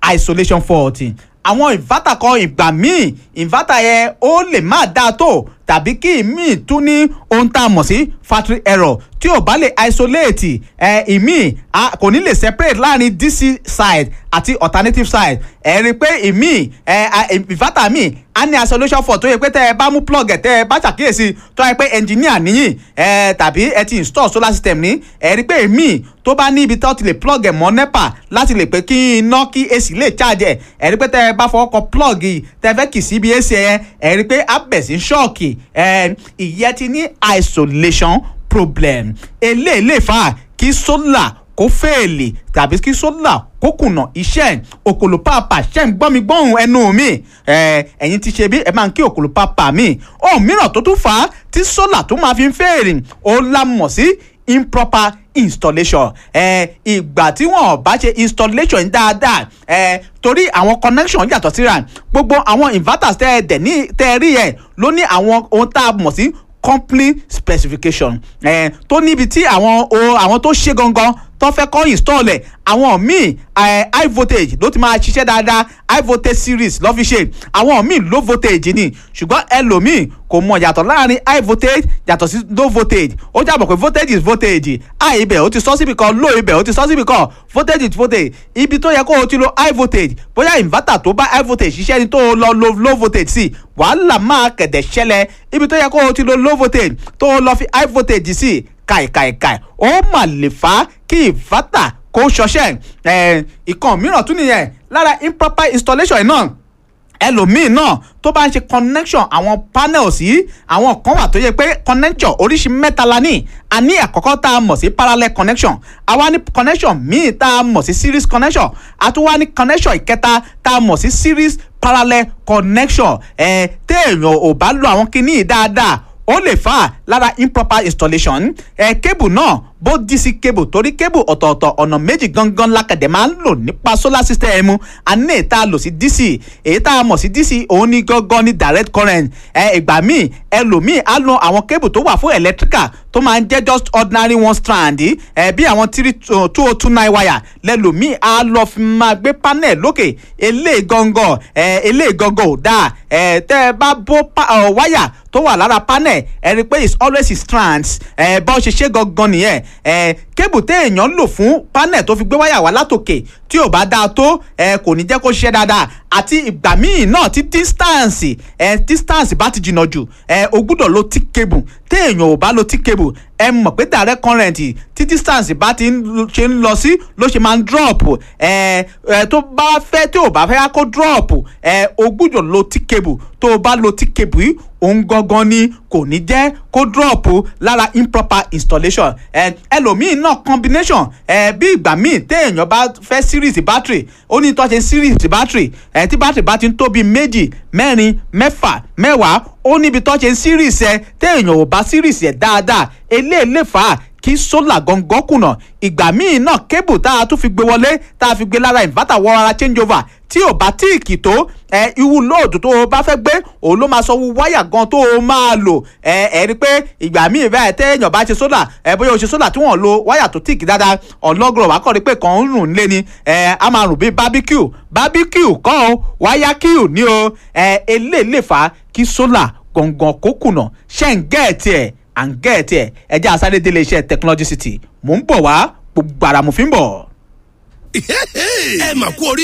isolation fault àwọn inverter kan ìgbà míì inverter yẹn ó lè má dáa tó tàbí kí ìmíì tún ní ohun tá a mọ̀ sí factory error tí ò bá lè isolate ẹ ìmíì kò ní lè separate láàrin dc side àti alternative side ẹ rí i pé ìmíì ẹ inverter míì a ní isolation fault tó yẹ pé tẹ ẹ bá mú plug ẹ tẹ ẹ bá ṣàkíyèsí tó yẹ pé engineer níyìn ẹ tàbí ẹ ti install solar system ní ẹ rí i pé ìmíì tó bá ní ibi tó ti lè plug ẹ mọ́ nepa láti lè pé kí iná kí ac lè charge ẹ ẹ rí i pé tẹ ẹ bá fọwọ́ kọ plug yìí tẹ fẹ́ kì sí ibi ac ẹ ẹ rí i pé abẹ̀ sí ṣọ́ọ̀kì ẹ ìyẹn ti ní isolation problem eléyìí lè fà kí solar kó fèèlì tàbí kí solar kó kùnà iṣẹ́ òkòlò pàápà ṣẹ́ ń gbọ́ mi gbọ́hùn ẹnu mi ẹ̀yin ti ṣe bí ẹ máa ń kí òkòlò pàápà mi ohun mìíràn tó tún fà á tí solar tó máa fi ń fèèrè ó la mọ̀ sí improper installation ìgbà tí wọn bá ṣe installation dáadáa torí àwọn connection yàtọ̀ síra gbogbo àwọn inverters tẹ́ ẹ dẹ̀ ní tẹ́ ẹ rí yẹn ló ní àwọn ohun tá a mọ̀ sí company specification eh, tó níbi tí àwọn o àwọn tó ṣe gangan tó fẹ́ kọ́ install ẹ̀ àwọn míì high voltage ló ti máa ṣiṣẹ́ dáadáa high voltage series lọ́ fi ṣe àwọn míì low voltage ni ṣùgbọ́n ẹlòmíì kò mọ yàtọ̀ láàrin high voltage yàtọ̀ sí low voltage ó jábọ̀ pé voltage is voltage high ibẹ̀ ó ti sọ síbi kan low ibẹ̀ ó ti sọ síbi kan voltage is voltage ibi tó yẹ kó o ti lo high voltage bóyá inverter tó bá high voltage ṣiṣẹ́ ni tó o lọ lo low voltage sí wàhálà máa kẹ̀dẹ̀ ṣẹlẹ̀ ibi tó yẹ kó o ti lo low voltage tó o lọ fi high voltage sí kàìkàìkàì ó mà lè fà á kí inverter kó ṣọṣẹ́ ìkan mìíràn tún nìyẹn lára improper installation náà ẹlòmíì náà tó bá ń ṣe connection àwọn panels yìí àwọn kan wà tó yẹ pé connection oríṣi mẹ́ta la ní a ní àkọ́kọ́ tá a mọ̀ sí parallel connection a wá ní connection míì tá a mọ̀ sí series connection a tún wá ní connection ìkẹta tá a mọ̀ sí series parallel connection ẹ̀ téèyàn ò bá lo àwọn kinní yìí dáadáa ó lè fà á lára improper installation ẹ̀ kébù náà bó dc cable torí cable ọ̀tọ̀ọ̀tọ̀ ọ̀nà méjì gangan lákàdé máa ń lò nípa solar system a ní èyí tá a lò sí dc èyí tá a mọ̀ sí dc òun ní gangan ní direct current ẹ ìgbà míì ẹlòmíì á lo àwọn cable tó wà fún electrical tó máa ń jẹ́ just ordinary one strand ẹ bí àwọn three two oh two nine wire lẹ́lòmíì á lọ fi máa gbé panel lókè eléyìí gangan ẹ eléyìí gangan ò dáa ẹ tẹ́ ẹ bá bó wáyà tó wà lára panel ẹ rí i pé it's always strands ẹ bá ṣe ṣe gangan nìyẹn ẹ kébù téèyàn lò fún panel tó fi gbé wáyà wá látòkè tí ò bá dáa tó ẹ kò ní jẹ́ kó ṣiṣẹ́ dáadáa àti ìgbà míì náà tí distance ẹ distance bá ti jìnnà jù ẹ o gbúdọ̀ lo thick cable téèyàn ò bá lo thick cable ẹ mọ̀ pé direct current tí distance bá ti ṣe ń lọ sí ló ṣe máa ń drop ẹ ẹ tó bá fẹ́ tí ò bá fẹ́ kó drop ẹ o gbúdọ̀ lo thick cable tó o bá lo thick cable yìí òun gangan ni kò ní jẹ́ kó drop lára improper installation ẹ ẹlòmíì náà combination ẹ bí ìgbà míì téèyàn bá fẹ́ series battery ó ní tó ṣe series battery ẹ tí battery bá ti ń tóbi méjì mẹ́rin mẹ́fà mẹ́wàá ó níbi tó ṣe series ẹ téèyàn ò bá series ẹ dáadáa eléyìí lè fà á kí sólà gangan kùnà ìgbà míì náà kébù tá a tún fi gbé wọlé tá a fi gbé lára inverter wọ ara change over tí ò bá tíìkì tó ẹ iwu lóòdù tó o bá fẹ́ gbé òun ló máa sọ wu wáyà gan tó o máa lò ẹ ẹ rí i pé ìgbà míì bẹ́ẹ̀ téèyàn bá ṣe sólà ẹ bóyá o ṣe sólà tí wọ́n lo wáyà tó tíìkì dáadáa ọlọ́gọ̀rọ̀ wá kọ́ rí pé kàn ń rùn lé ni ẹ á máa rùn bíi barbecue barbecue kọ́ o wáyà kíù ní o ẹ eléyìí lè fà á kí sólà gangan kó kùnà ṣẹ́ ń gẹ́ẹ̀tì ẹ̀ à ń gẹ́ẹ̀tì ẹ̀ ẹ jẹ́ àsáré délé iṣẹ́ technology city mò ń bọ̀ wá gbogbo àràmù fi ń bọ̀. ẹ mà kú orí.